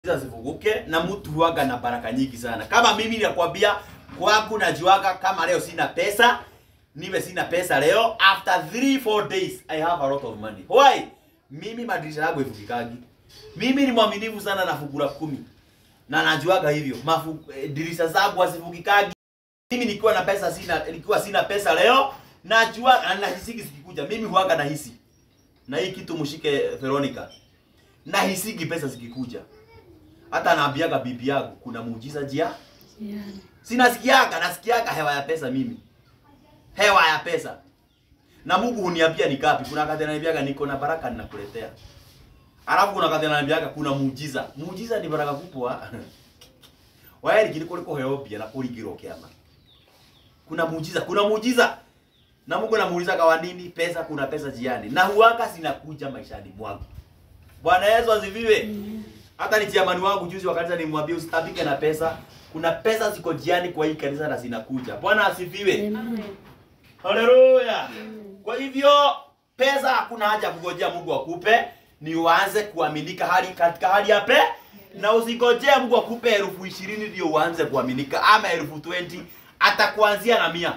zivuguke na mtu huaga na baraka nyingi sana. Kama mimi nakwambia kwangu najuaga kama leo sina pesa, niwe sina pesa leo, after 3 4 days I have a lot of money. Why? Mimi madirisha yangu ifukikagi. Mimi ni mwaminifu sana na fungura kumi. Na najuaga hivyo. Mafu, eh, dirisha zangu hazifukikagi. Mimi nikiwa na pesa sina nikiwa sina pesa leo, najua na nahisiki zikikuja. Mimi huaga nahisi. Na hii kitu mshike Veronica. Nahisiki pesa zikikuja hata naambiaga bibi yangu kuna muujiza jia Yaani. sinasikiaga nasikiaga hewa ya pesa mimi hewa ya pesa na Mungu huniambia ni kapi kuna wakati ananiambiaga niko na baraka ninakuletea alafu kuna wakati ananiambiaga kuna muujiza muujiza ni baraka kubwa waeri kile kule koheo pia na kuligiro kiama kuna muujiza kuna muujiza na Mungu anamuuliza kwa nini pesa kuna pesa jiani na huanga zinakuja maishani mwangu Bwana Yesu asifiwe hata ni chiamani wangu juzi wa kanisa nimwambia usitabike na pesa. Kuna pesa ziko jiani kwa hii kanisa na zinakuja. Bwana asifiwe. Amen. Haleluya. Kwa hivyo pesa hakuna haja ya kungojea Mungu akupe, ni uanze kuaminika hali katika hali ya pe na usigojea Mungu akupe elfu ishirini ndio uanze kuaminika ama elfu 20 atakuanzia na mia.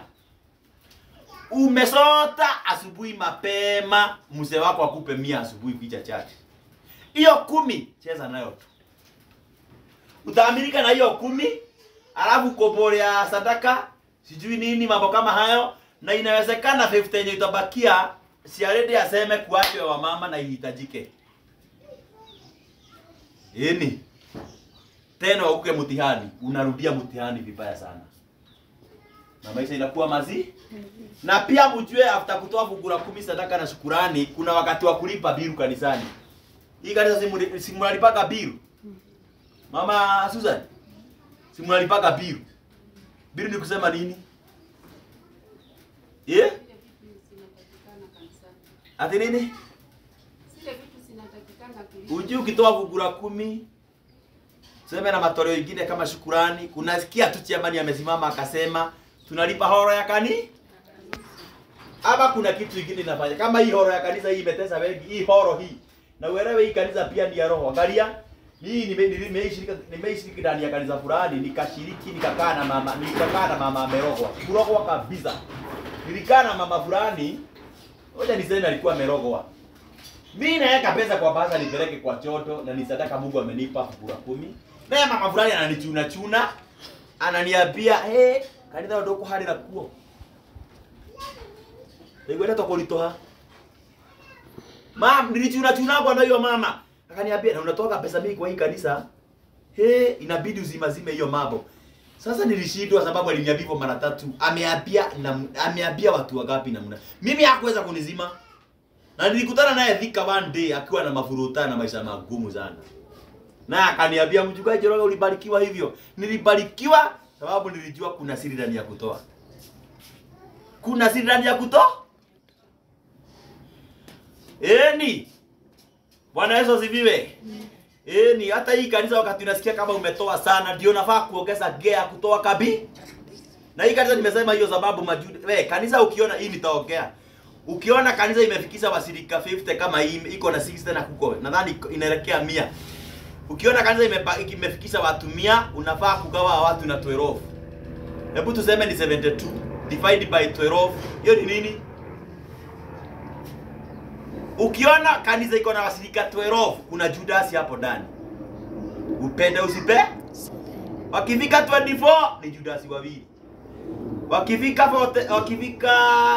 Umesota asubuhi mapema, mzee wako akupe mia asubuhi kuja chache hiyo kumi cheza nayo tu utaamirika na hiyo kumi alafu kobolea sadaka sijui nini mambo kama hayo na inawezekana 50 yenye itabakia siaredi aseme kuachwe wa mama na ihitajike ini tena uke mtihani unarudia mtihani vibaya sana na maisha inakuwa mazi na pia mjue after kutoa fungu la kumi sadaka na shukurani kuna wakati wa kulipa biru kanisani hii kanisa simu- simulalipaga biru. Mama Susan, simulalipaga biru. Biru ni kusema nini? Yeah? Ati nini? Uji ukitoa fungu la kumi sema na matoleo ingine kama shukurani, kunasikia tu chiamani amesimama akasema tunalipa horo ya kani ama kuna kitu kingine inafanya kama hii horo ya kanisa hii imetesa wengi, hii horo hii na uelewe hii kanisa pia ni ya roho. Angalia, hii nime- nime- nimeishiriki nimeishiriki ndani ya kanisa fulani, nikashiriki nikakaa na mama nikakaa na mama amerogwa. Kurogwa kabisa. Nilikaa na mama fulani, ngoja niseme alikuwa amerogwa. Mimi naweka pesa kwa basa nipeleke kwa choto na ni sadaka Mungu amenipa fungu la kumi. Na mama fulani ananichuna chuna, ananiambia, "Eh, kanitha ndoko hali na kuo." Nigwenda tokolitoha. Mam, nilichuna chuna kwa hiyo mama. Akaniambia, "Na unatoka pesa mingi kwa hii kanisa?" He, inabidi uzimazime hiyo mambo. Sasa nilishindwa sababu aliniambia hivyo mara tatu. Ameambia na ameambia watu wangapi namna. Mimi hakuweza kunizima. Na nilikutana naye Thika one day akiwa na mafuruta na maisha magumu sana. Na akaniambia mchungaji Roga ulibarikiwa hivyo. Nilibarikiwa sababu nilijua kuna siri ndani ya kutoa. Kuna siri ndani ya kutoa? Eni. Bwana Yesu asifiwe. Eni, hata hii kanisa wakati unasikia kama umetoa sana ndio nafaa kuongeza gea kutoa kabi. Na hii kanisa nimesema hiyo sababu majuda. We, kanisa ukiona hii nitaongea. Ukiona kanisa imefikisha washirika 50 kama hii iko na 60 na kuko. Nadhani inaelekea 100. Ukiona kanisa imepa- imefikisha watu 100, unafaa kugawa watu na 12. Hebu tuseme ni 72 divided by 12. Hiyo ni nini? Ukiona kanisa iko na washirika 12, kuna Judas hapo ndani. Upende usipe? Wakifika 24 ni Judas wawili. Wakifika 40, wakifika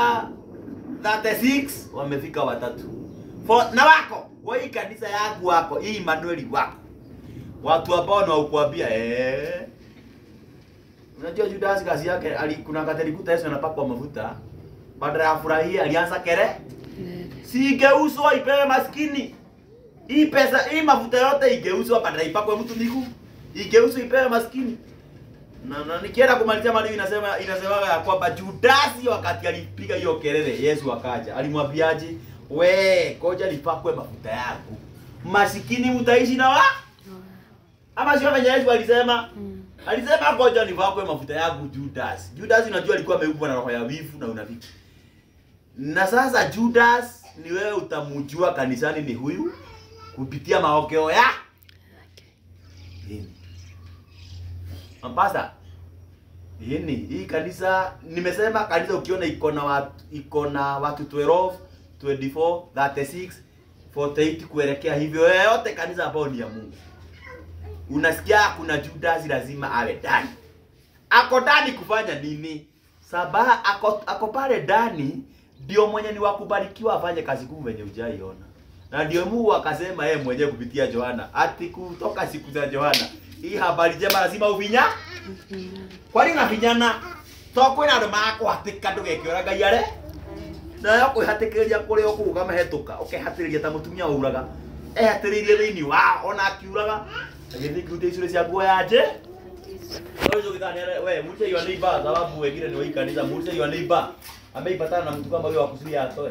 36 wamefika watatu. For, na wako kwa hii kanisa yangu wako hii Emmanuel wako watu ambao ni wakuambia eh. Unajua Judas kazi yake ali, kuna wakati alikuta Yesu anapakwa mafuta badala ya furahia alianza kere siigeuzwa ipewe maskini. Hii pesa hii mafuta yote igeuzwa badala ipakwe mtu miguu, igeuzwe ipewe maskini. Na, na nikienda kumalizia mali inasema inasema ya kwamba Judasi wakati alipiga hiyo kelele Yesu akaja. Alimwambiaje? We, koja nipakwe mafuta yangu. Masikini mtaishi na wa? Ama sio venye Yesu alisema? Mm. Alisema ngoja nipakwe mafuta yangu Judas. Judas unajua alikuwa ameumbwa na roho ya wivu na unafiki. Na sasa Judas ni wewe utamjua kanisani ni huyu kupitia maokeo ya Hini. Ampasa. Hini, hii kanisa nimesema kanisa ukiona iko na watu iko na watu 12, 24, 36, 48 kuelekea hivyo yote kanisa ambao ni ya Mungu. Unasikia kuna Judas lazima awe ndani. Ako ndani kufanya nini? Sabaha ako, ako pale ndani ndio mwenye ni wakubarikiwa afanye kazi kuu venye hujaiona. Na ndio Mungu akasema yeye mwenyewe kupitia Yohana, ati kutoka siku za Yohana, hii habari njema lazima uvinya. Kwani unavinyana? To kwina andu makwatika ndugekĩora Ngai are nayo kwĩhatĩkĩrĩria kũrĩa ũkuga mahĩtũka ũkehatĩrĩria ta mũtumia wauraga ehatĩrĩirie thĩinĩ wa ona akiuraga agĩthiĩ kĩruta icũrĩ cia nguo ya nje Wewe ukidhani we muulize your neighbor sababu wengine ni wa hii kanisa muulize your neighbor ameipatana na mtu kama huyo wa kuzuia atoe.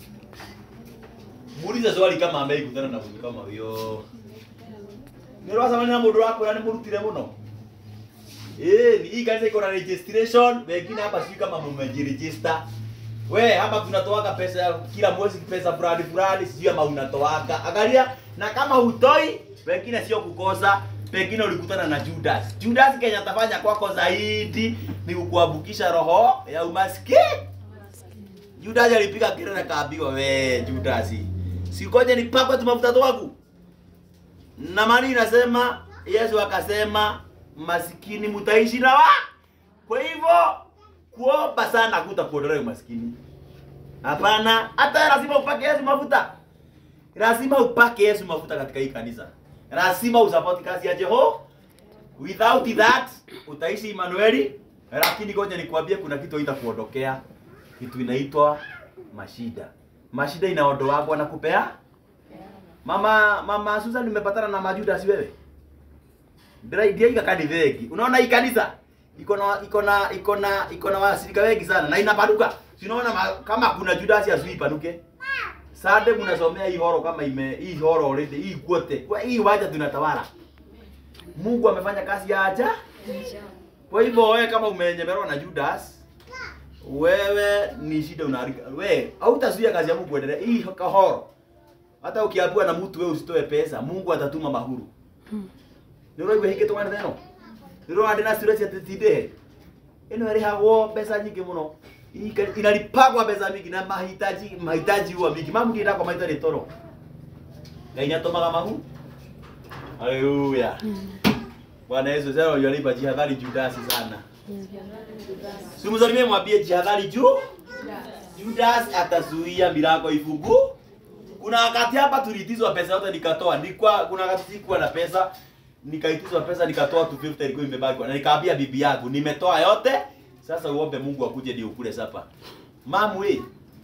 Muulize swali kama ameikutana na mtu kama huyo. Ni roho sana na mundu wako ni murutire muno. Eh, ni hii kanisa iko na registration, wengine hapa sijui kama mmejiregister. We hapa tunatoaga pesa ya kila mwezi pesa fulani fulani, sijui kama unatoaga. Angalia na kama hutoi, wengine sio kukosa, pengine ulikutana na Judas. Judas Kenya atafanya kwako zaidi ni kukuambukisha roho ya umaskini. Judas alipiga kelele kaambiwa, we Judas, sikoje nipakwe tu mafuta twangu. Na mani inasema Yesu akasema masikini mtaishi na wa. Kwa hivyo kuomba sana kutakuondolea umaskini. Hapana, hata lazima upake Yesu mafuta. Lazima upake Yesu mafuta katika hii kanisa. Lazima usupport kazi ya Jeho. Without that utaishi Emmanueli, lakini ngoja nikwambie kuna kitu itakuondokea. Kitu inaitwa mashida. Mashida inaondoagwa na kupea. Mama mama Susan nimepatana na majuda si wewe? Ndio ndio kanisa wengi. Unaona hii kanisa iko na iko na iko na iko na wasirika wengi sana na inapanuka. Si unaona ma- kama kuna Judas azui panuke. Sade mnasomea hii horo kama ime hii horo already hii kwote. Kwa hii waja tunatawala. Mungu amefanya kazi ya aja. Kwa hivyo wewe kama umenyemerwa na Judas, wewe ni shida unaharika. Wewe hautazuia kazi ya Mungu kuendelea. Hii kahoro. Hata ukiambiwa na mtu wewe usitoe pesa, Mungu atatuma mahuru. Ndio hivyo hiki twana neno. Ndio andina stress ya titide. Ino irihagwo mbeca nyingĩ mũno. Hii ka- Inalipagwa mbeca mingi na mahitaji mahitaji huwa mingi. Mamu ngienda kwa mahitaji toro. Ngai nĩatũmaga mahu. Haleluya. Bwana Yesu sasa yalipa jihadhari Judasi sana. Simsalimie mwambie jihadhari juu. Judas atazuia milango ifungu. Kuna wakati hapa tuliitizwa pesa yote nikatoa. Nilikuwa kuna wakati sikuwa na pesa nikaitizwa pesa nikatoa 250 ilikuwa imebaki na nikaambia bibi yangu nimetoa yote. Sasa uombe Mungu akuje ndio ukule sapa. Mamu hii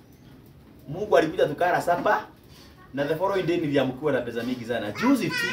Mungu alikuja tukara sapa na the following day niliamkiwa na pesa mingi sana. Juzi tu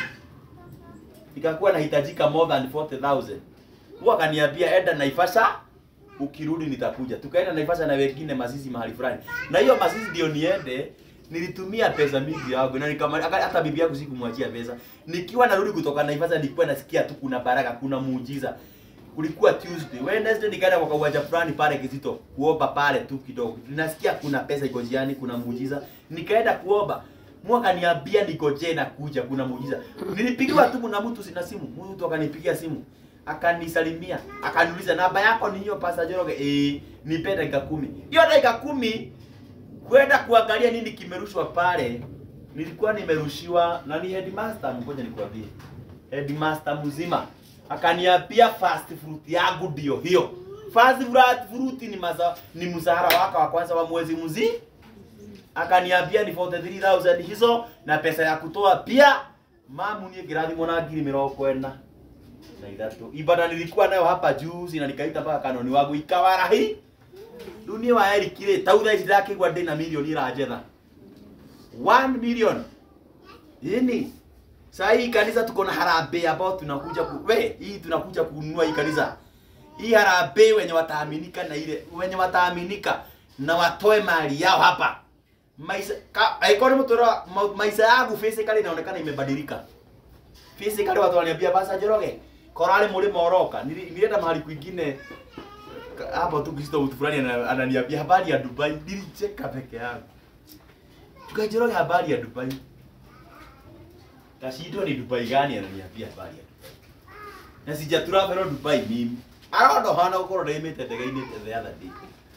ikakuwa nahitajika more than 40000 huwa akaniambia enda Naivasha ukirudi nitakuja. Tukaenda Naivasha na wengine Masisi mahali fulani. Na hiyo Masisi ndio niende nilitumia pesa mingi yangu na nikama hata bibi yangu sikumwachia pesa. Nikiwa narudi kutoka Naivasha nilikuwa nasikia tu kuna baraka, kuna muujiza. Kulikuwa Tuesday. Wednesday nikaenda kwa uwanja fulani pale Kizito kuomba pale tu kidogo. Ninasikia kuna pesa iko njiani, kuna muujiza. Nikaenda kuomba. Mwaka niambia niko je na kuja kuna muujiza. Nilipigiwa tu na mtu sina simu. Mtu akanipigia simu. Akanisalimia, akaniuliza namba yako ni hiyo Pastor Joroge? Eh, nipe dakika kumi. Hiyo dakika kumi kwenda kuangalia nini kimerushwa pale. Nilikuwa nimerushiwa na ni headmaster, ngoja nikwambie. Headmaster mzima akaniambia fast fruit yangu ndio hiyo. Fast fruit fruit ni maza, ni mshahara wako wa kwanza wa mwezi mzima akaniambia ni 43000 hizo na pesa ya kutoa pia mamu niä ngä rathimwo na ngiri mä rongo ena na ithatå ibada nilikuwa nayo hapa juzi na nikaita mpaka kanoni wangu ikawarahi rä u niä waerikirä tau thaa ici ndakä igua ndä na milioni ä ranjetha 1 million ini saa hii kanisa tuko na harambee ambao tunakuja ku, we hii tunakuja kununua hii kanisa hii harambee wenye wataaminika na ile wenye wataaminika na watoe mali yao hapa maisha ka, aikoni mtura ma, maisha yangu physically inaonekana imebadilika physically watu wananiambia basa Njoroge korale muri moroka Nili- nilienda mahali kwingine ka- hapo tu Kristo mtu fulani ana- ananiambia habari ya Dubai nilicheka peke yangu tukajoroge habari ya Dubai Kashindo ni Dubai gani ananiambia habari ya Dubai na sija travel Dubai mimi arondo hana ukorwo ndaimite ndege-inĩ the other day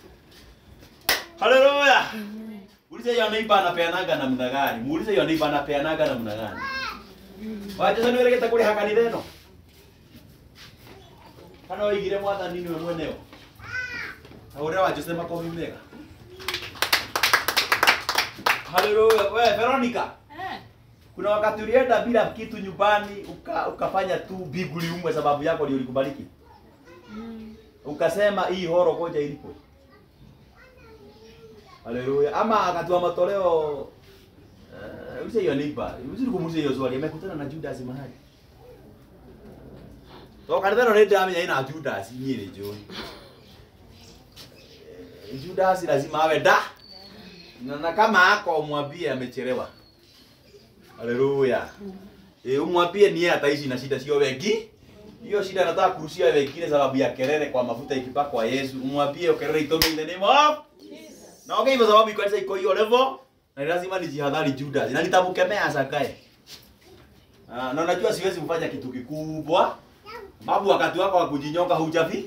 haleluya ulize hiyo neighbor anapeanaga namna gani muulize hiyo neighbor anapeanaga namna gani wacha nĩ wĩrĩgĩte kũrĩha kanitha ĩno kana woigire mwathani nĩwe mweneo na ũrĩa wa Jose makomi mega haleluya we Veronica Eh, kuna wakati ulienda bila kitu nyumbani uka, ukafanya tu biguli umwe sababu yako ndio ulikubariki mm, ukasema hii horo koja ilipo haleluya ama akatua matoleo uh, use hiyo nipa uzuri kumuuliza hiyo swali amekutana na Judas mahali to kanitha no ndio amenya ina Judas nyiri jo Judas lazima awe da na, na kama ako mwambie amechelewa haleluya eh umwambie ni yeye ataishi na shida sio wengi hiyo shida nataka kurushia wengine sababu ya kelele kwa mafuta ikipakwa Yesu. Umwambie kelele itome in the name of na okay, hivyo sababu kanisa iko hiyo level na ni lazima nijihadhari Judas na nitamkemea asakae. Ah, na unajua siwezi kufanya kitu kikubwa. Babu wakati wako wa kujinyonga hujafi?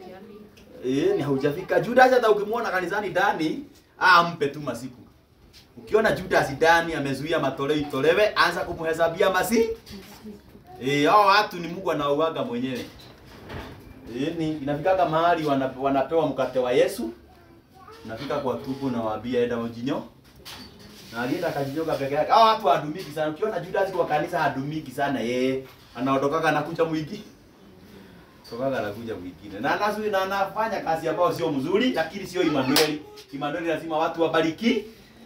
Eh, ni haujafika. Judas hata ukimwona kanisani ndani, ah mpe tu masiku. Ukiona Judas ndani amezuia matoleo itolewe, anza kumhesabia masi. Eh, hao watu ni Mungu anauaga mwenyewe. Eh, ni inafikaga mahali wana, wanapewa mkate wa Yesu. Nafika kwa tubu na waambia enda ujinyo. Na alienda akajinyoga peke yake. Hao watu hadumiki sana. Ukiona Judas kwa kanisa hadumiki sana yeye. Anaondokaga anakuja mwingi. Tokaga anakuja mwingine. Na anasui na anafanya kazi ambayo sio mzuri lakini sio Emmanuel. Emmanuel lazima watu wabariki.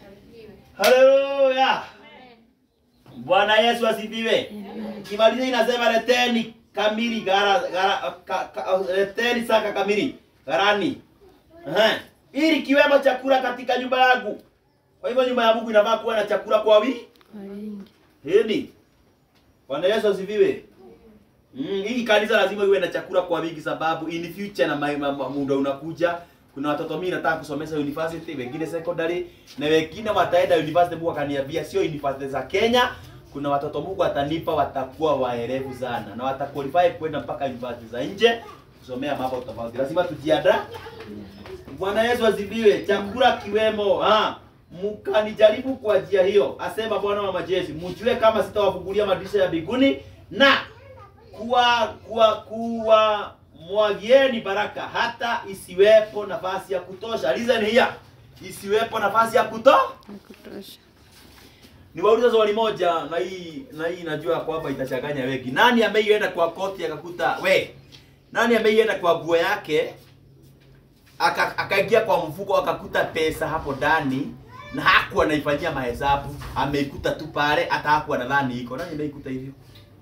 Haleluya. Bwana Yesu asifiwe. Kimaliza inasema leteni kamili gara, gara ka, ka, leteni saka kamili garani. Aha. Ili kiwemo chakula katika nyumba yangu. Kwa hivyo nyumba ya Mungu inafaa kuwa na chakula kwa wingi. kwa wingi. Hili. Bwana Yesu asifiwe. Mm, hii kanisa lazima iwe na chakula kwa wingi sababu in future na ma- ma- ma- muda unakuja kuna watoto mimi nataka kusomesha university, wengine secondary na wengine wataenda university. Mungu akaniambia sio university za Kenya. Kuna watoto Mungu atanipa watakuwa waerevu sana na wataqualify kwenda mpaka university za nje kusomea mambo tofauti. Lazima tujiandaa. Bwana Yesu asifiwe. Chakula kiwemo, ha mkanijaribu kwa njia hiyo, asema Bwana wa majeshi, mjue kama sitawafungulia madirisha ya mbinguni na kuwa kuwa kuwa mwagieni baraka hata isiwepo nafasi ya kutosha. Listen here. Isiwepo nafasi ya kuto. Ya kutosha. Niwaulize swali moja na hii na hii najua kwamba itachanganya wengi. Nani ameienda kwa koti akakuta we? Nani ameienda kwa nguo yake aka- akaingia kwa mfuko akakuta pesa hapo ndani na hakuwa anaifanyia mahesabu, ameikuta tu pale, hata hakuwa nadhani iko. Nani ameikuta hivyo?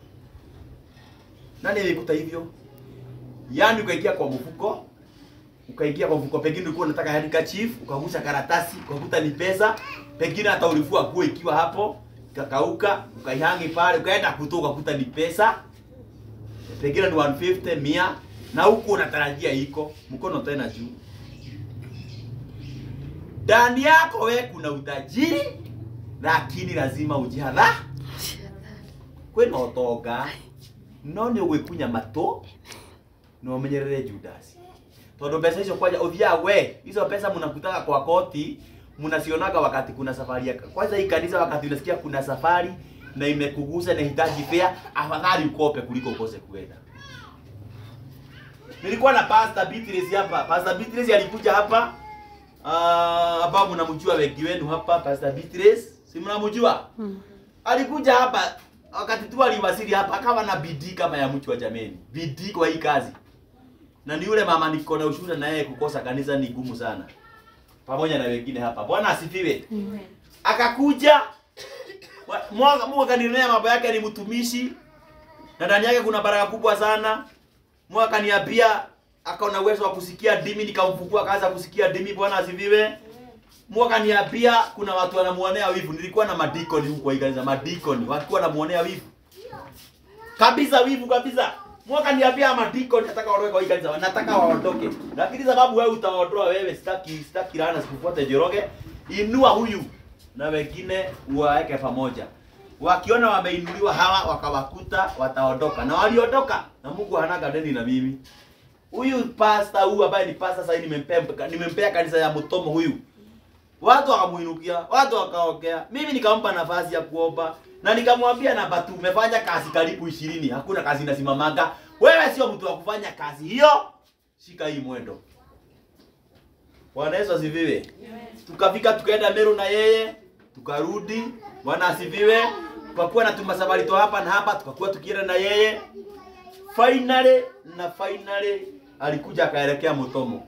Nani ameikuta hivyo? Yaani ukaingia kwa mfuko, ukaingia kwa mfuko, pengine ulikuwa unataka handkerchief, ukagusa karatasi, ukakuta ni pesa, pengine hata ulifua nguo ikiwa hapo, ikakauka, ukaihangi pale, ukaenda kutoa ukakuta ni pesa, pengine ni 150 mia, na huku unatarajia iko mkono tena juu. Ndani yako we kuna utajiri, lakini lazima ujihadhari. Kwĩna ũtonga no nĩ ũgwĩkunya matũ na ũmenyerere Judas tondũ mbeca icio kwanja ũthiaga we hizo pesa mnakutaka kwa koti mnasionaga wakati kuna safari ya kwanza hii kanisa wakati unasikia kuna safari na imekugusa na hitaji fare afadhali ukope kuliko ukose kuenda nilikuwa na pastor Beatrice hapa pastor Beatrice alikuja hapa ah ambao mnamjua wengi wenu hapa pastor Beatrice si mnamjua Mm. alikuja hapa wakati tu aliwasili hapa akawa na bidii kama ya mtu wa jameni, bidii kwa hii kazi. Na ni yule mama niko na ushuhuda na yeye kukosa kanisa ni gumu sana, pamoja na wengine hapa. Bwana asifiwe. Amen. Akakuja wa- mwaka Mungu akaninenea mambo yake, ni mtumishi na ndani yake kuna baraka kubwa sana. Mungu akaniambia akaona uwezo wa kusikia dimi, nikamfungua akaanza kusikia dimi. Bwana asifiwe. Mungu akaniambia kuna watu wanamuonea wivu. Nilikuwa na madikoni huko kwa hii kanisa, madikoni walikuwa wanamuonea wivu kabisa, wivu kabisa. Mungu akaniambia madikoni nataka waondoke kwa hii kanisa, nataka waondoke, lakini sababu wewe utaondoa wewe, sitaki sitaki laana, sikufuate Njoroge. Inua huyu na wengine uwaweke pamoja. wakiona wameinuliwa hawa wakawakuta wataondoka na waliondoka na Mungu hanaga deni na mimi huyu pasta huyu ambaye ni pasta sasa nimempea nimempea kanisa ya Mutomo huyu watu wakamuinukia watu wakaongea mimi nikampa nafasi ya kuomba na nikamwambia namba tu umefanya kazi karibu ishirini hakuna kazi inasimamaga wewe sio mtu wa kufanya kazi hiyo shika hii mwendo Bwana Yesu asifiwe tukafika tukaenda Meru na yeye tukarudi Bwana asifiwe tukakuwa na tumasafari to hapa na hapa tukakuwa tukienda na yeye finally na finally alikuja akaelekea Mutomo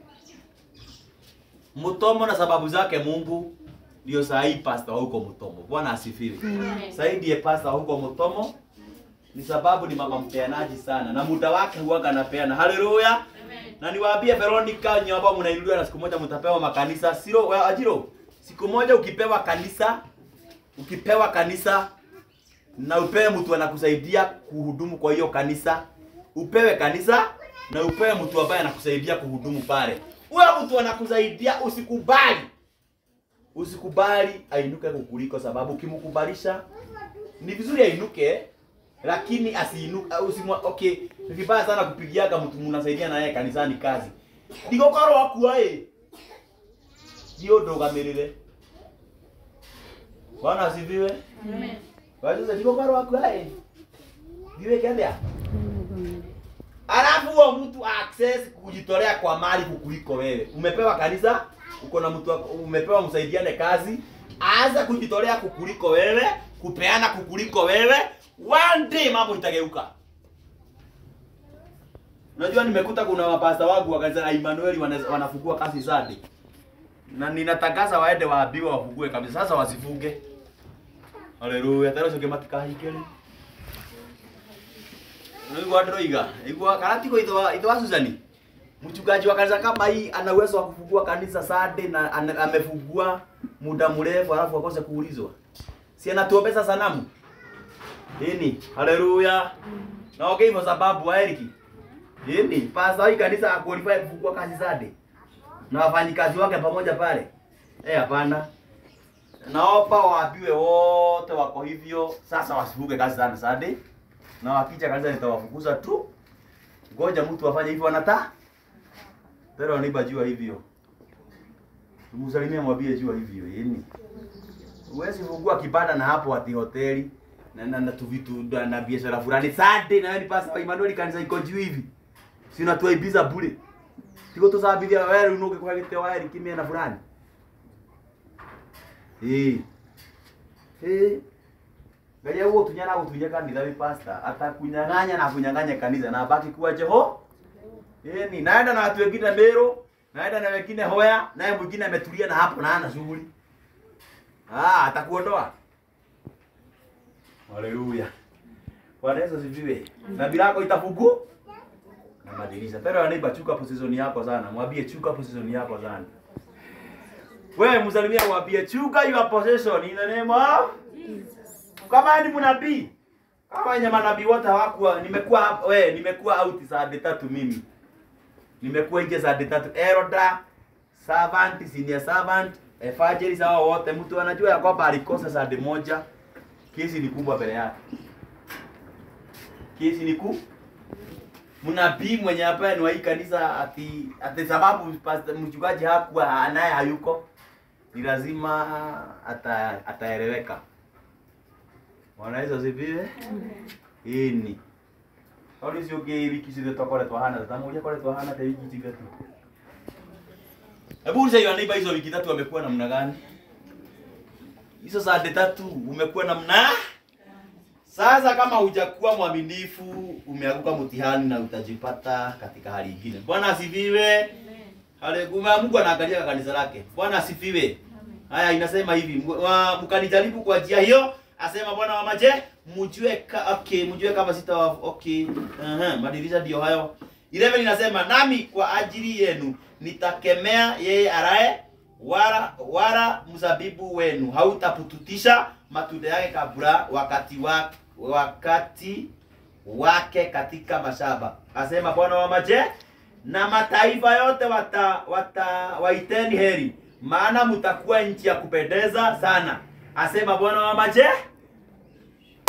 Mutomo na sababu zake Mungu ndio saa hii pastor huko Mutomo. Bwana asifiwe. Saidi ya pastor huko Mutomo ni sababu ni mama mpeanaji sana na muda wake huwaga anapeana. Haleluya. Na niwaambie Veronica nyamba mnainuliwa na siku moja mtapewa makanisa. Siro wa ajiro. Siku moja ukipewa kanisa ukipewa kanisa na upewe mtu anakusaidia kuhudumu kwa hiyo kanisa, upewe kanisa na upewe mtu ambaye anakusaidia kuhudumu pale. Huyo mtu anakusaidia, usikubali, usikubali ainuke kukuliko, sababu ukimkubalisha ni vizuri ainuke, lakini asiinuke. Usimwa, okay, ni vibaya sana kupigiaga mtu mnasaidia na yeye kanisani kazi ndigokoro wakuae hiyo ndogamirire. Bwana asifiwe. Wajuze ndigokoro wakuae ndiwe kendea Alafu huo mtu access kujitolea kwa mali kukuliko wewe. Umepewa kanisa, uko na mtu wako- umepewa msaidiane kazi, aanze kujitolea kukuliko wewe, kupeana kukuliko wewe, one day mambo itageuka. Unajua nimekuta kuna mapasta wangu wa kanisa la Emmanuel wana- wanafungua kazi Sunday. Na ninatangaza waende waambiwe wafungue kabisa. Sasa wasifunge. Haleluya. Tena sio matikahikeli. Nigwa ndroiga. Igwa karati kwa itwa itwa Suzani. Mchungaji wa kanisa kama hii ana uwezo wa kufungua kanisa Sunday na ana- amefungua muda mrefu alafu akose kuulizwa. Si anatuombeza sanamu. Nini? Haleluya. Na okay hivyo sababu wa Eriki. Nini? Pastor hii kanisa akwalify kufungua kazi Sunday. Na wafanyikazi wake pamoja pale. Eh, hapana. Naomba waambiwe wote wako hivyo sasa wasifunge kazi sana Sunday na wakija kanisa nitawafukuza tu. Ngoja mtu afanye hivyo anata. Pero niba jua hivyo. Tumusalimie mwambie jua hivyo yeni. Uwezi fungua kibanda na hapo ati hoteli na na, na tu vitu na, na biashara fulani Sunday na wewe ni pasa Emmanuel kanisa iko juu hivi. Si unatuaibiza bure. Tiko tusabithia wewe unoke kwa gite waeri kimia na fulani. Eh. Eh. Ngalia huo tunyana utunya kanitha wi pastor atakunyang'anya na kunyang'anya kanisa na abaki kuwa Jeho. Yaani naenda na watu wengine Meru, naenda na wengine Hoya, naye mwingine ametulia na hapo na ana shughuli. Ah, atakuondoa. Haleluya. Bwana Yesu asifiwe. Na bilako itafungu na madirisha. Pero anaiba chuka position yako sana. Mwambie chuka position yako sana. Wewe msalimia mwambie chuka your possession in the name of kama ni mnabii kama wenye manabii wote hawakuwa nimekuwa hapa we nimekuwa out saa tatu mimi nimekuwa nje saa tatu eroda servant senior servant efajeri sawa wote mtu anajua ya kwamba alikosa saa moja kesi ni kubwa mbele yake kesi ni kubwa mnabii mwenye hapa ni wa hii kanisa ati ati sababu pastor mchungaji hakuwa naye hayuko ni lazima ata, ataeleweka Bwana Yesu asifiwe. Ini. Kauli sio ke wiki zile tutakoletwa hana, tutamoja koletwa hana ta wiki zile tu. Hebu uliza hiyo neighbor hizo wiki tatu wamekuwa namna gani? Hizo saa tatu umekuwa namna sasa kama hujakuwa mwaminifu umeanguka mtihani na utajipata katika hali nyingine. Bwana asifiwe. Haleluya. Mungu anaangalia kanisa lake. Bwana asifiwe. Haya inasema hivi, mw- wa- mkanijaribu kwa njia hiyo, asema Bwana wa maje, mjue ka, okay, mjue kama sita wa, okay. Aha, madirisha ndio hayo. 11 inasema nami kwa ajili yenu nitakemea yeye araye wala wala mzabibu wenu hautapututisha matunda yake kabla wakati wa, wakati wake katika mashamba. Asema Bwana wa maje, na mataifa yote wata, wata waiteni heri, maana mtakuwa nchi ya kupendeza sana. Asema Bwana wa maje.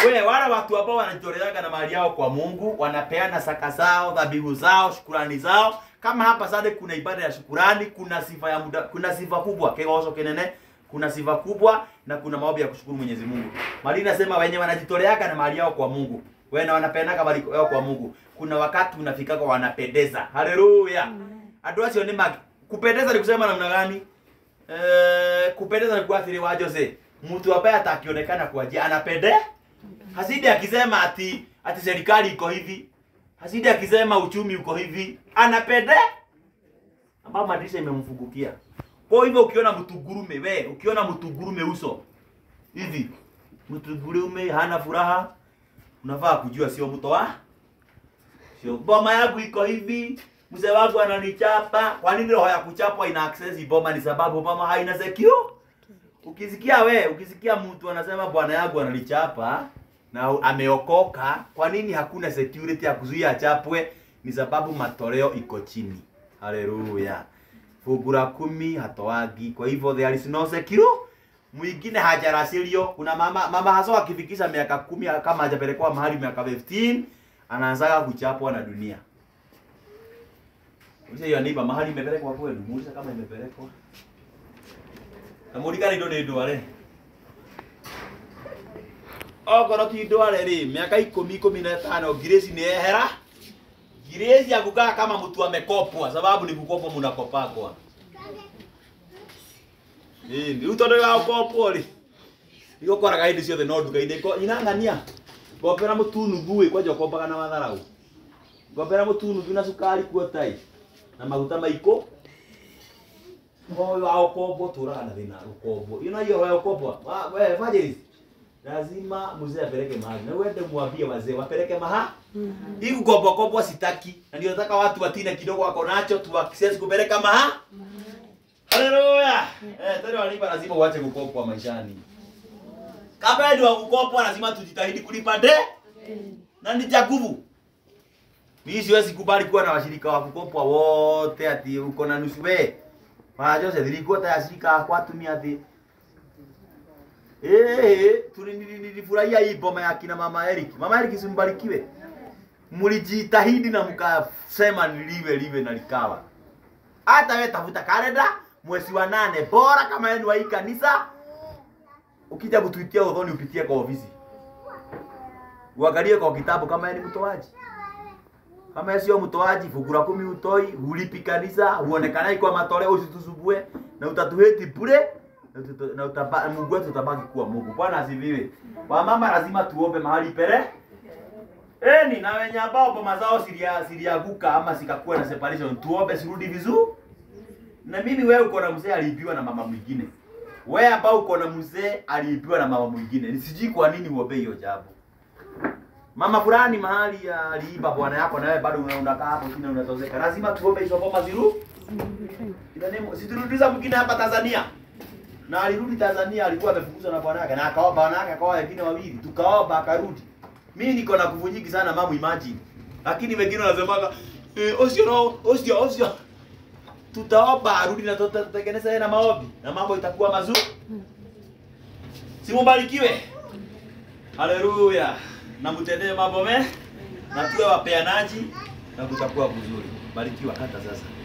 We, wale watu ambao wanajitoleaga na mali yao kwa Mungu, wanapeana saka zao, dhabihu zao, shukurani zao. Kama hapa sasa kuna ibada ya shukurani, kuna sifa ya muda, kuna sifa kubwa, kegoso kenene, kuna sifa kubwa na kuna maombi ya kushukuru Mwenyezi Mungu. Mali inasema wenye wanajitoleaga na mali yao kwa Mungu, wewe na wanapeanaga mali yao kwa Mungu. Kuna wakati unafikaga wanapendeza. Haleluya. Andũ acio nĩ mag... kupendeza ni kusema namna gani? Eh, kupendeza ni kuathiri wa Jose. Mtu ambaye atakionekana kwa njia anapende. Hasidi akisema ati ati serikali iko hivi. Hasidi akisema uchumi uko hivi. Anapende. Ambao madirisha imemfungukia. Kwa hivyo ukiona mtu gurume we, ukiona mtu gurume uso hivi, mtu gurume hana furaha, unafaa kujua sio mto wa sio boma yangu iko hivi, mzee wangu ananichapa. Kwa nini roho ya kuchapwa ina access boma? Ni sababu boma haina secure. Ukisikia we, ukisikia mtu anasema bwana yangu analichapa na ameokoka, kwa nini hakuna security ya kuzuia achapwe? Ni sababu matoleo iko chini. Haleluya. Fungu la kumi hatoagi, kwa hivyo there is no secure. Mwingine hajarasirio. Kuna mama mama hasa akifikisha miaka kumi kama hajapelekwa mahali miaka 15 anaanzaga kuchapwa na dunia. Uliza hiyo niba mahali imepelekwa kwenu, muuliza kama imepelekwa. Na mulikani ndo ni ndware. Okorwo ti ndware ri, miaka ikumi ikumi na tano Grace ni ehera. Grace ya kukaa kama mtu amekopwa, sababu ni kukopwa mnakopagwa. Eh, ni utondo wa kopwo ri. Iko koraga hindi ciothe no nduka-inĩ ko inang'ania. Ngombera mũtunuthu ĩ kwanja ũkombaga na matharau. Ngombera mũtunuthu na cukari kuotai na maguta maiko moyo wa ukombo turaga na thina ukombo ino hiyo wa ukombo Ma- we fanya lazima mzee apeleke mahali na uende mwambie wazee wapeleke maha hii ukombo kombo sitaki na ndio nataka watu watine kidogo wako nacho tu access kupeleka maha haleluya eh tena walipa lazima uache kukopwa maishani kama ndio kukopwa lazima tujitahidi kulipa de na ni cha nguvu mimi siwezi kubali kuwa na washirika wa kukopwa wote ati uko na nusu we. Wa Jose nilikuwa tayari shirika kwa tumia ati Eh, tuli nili- nilifurahia hii boma ya kina mama Eric. Mama Eric simbarikiwe. Mlijitahidi na mkasema niliwe liwe na likawa. Hata wewe tafuta kalenda mwezi wa nane bora kama yenu wa hii kanisa. Ukija kutuitia udhoni upitie kwa ofisi. Uangalie kwa kitabu kama yeye ni mtoaji kama sio mtoaji fungu la kumi utoi hulipi kanisa huonekana kwa matoleo usitusumbue na utatuheti bure na tuta- na utaba, Mungu wetu utabaki kuwa Mungu. Bwana asifiwe. Wamama lazima tuombe mahali pere Eni na wenye ambao boma zao silia siliaguka ama sikakuwa na separation tuombe sirudi vizuri. Na mimi wewe uko na mzee aliibiwa na mama mwingine. Wewe ambao uko na mzee aliibiwa na mama mwingine. Sijui kwa nini uombe hiyo jambo. Mama fulani mahali aliiba bwana yako na wewe bado una- unakaa hapo chini unatozeka. Lazima tuombe hizo boma ziru. Ina nemo, si tulirudiza mwingine hapa Tanzania. Na alirudi Tanzania alikuwa amefukuzwa na bwana yake na akaoa bwana yake akaoa wengine wawili. Tukaoba akarudi. Mimi niko na nguvu nyingi sana mamu imagine. Lakini wengine wanasemaga eh, osio no, osio osio. Tutaomba arudi na tuta- tutatengeneza yeye na maombi na mambo itakuwa mazuri. Simubarikiwe. Haleluya. Na mtendee mambo me na tuwe wapeanaji na kutakuwa vizuri. Barikiwa hata sasa.